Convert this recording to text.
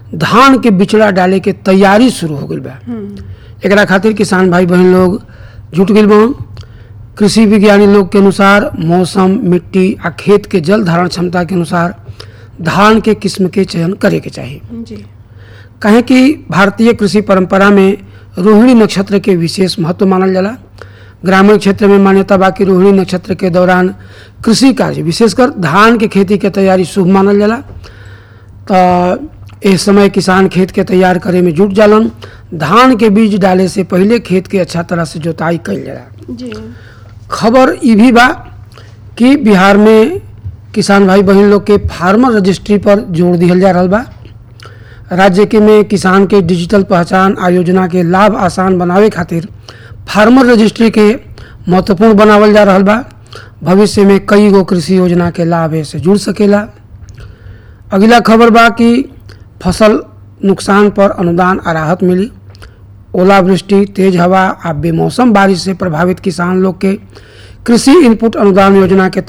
धान के बिचड़ा डाले के तैयारी शुरू हो गई बा एकरा खातिर किसान भाई बहन लोग जुट गए बन कृषि विज्ञानी लोग के अनुसार मौसम मिट्टी आ खेत के जल धारण क्षमता के अनुसार धान के किस्म के चयन करे के चाहिए जी कहें कि भारतीय कृषि परंपरा में रोहिणी नक्षत्र के विशेष महत्व मानल जाला ग्रामीण क्षेत्र में मान्यता बा कि रोहिणी नक्षत्र के दौरान कृषि कार्य विशेषकर धान के खेती के तैयारी शुभ मानल जाला तो इस समय किसान खेत के तैयार करे में जुट जालन धान के बीज डाले से पहले खेत के अच्छा तरह से जोताई कइल जाला जी खबर ई भी बा कि बिहार में किसान भाई बहन लोग के फार्मर रजिस्ट्री पर जोर दिहल जा रहल बा राज्य के में किसान के डिजिटल पहचान आ योजना के लाभ आसान बनावे खातिर फार्मर रजिस्ट्री के महत्वपूर्ण बनावल जा रहल बा भविष्य में कई गो कृषि योजना के लाभ से जुड़ सकेला अगला खबर बा कि फसल नुकसान पर अनुदान आ राहत मिली ओलावृष्टि तेज हवा आ बेमौसम बारिश से प्रभावित किसान लोग के कृषि इनपुट अनुदान योजना के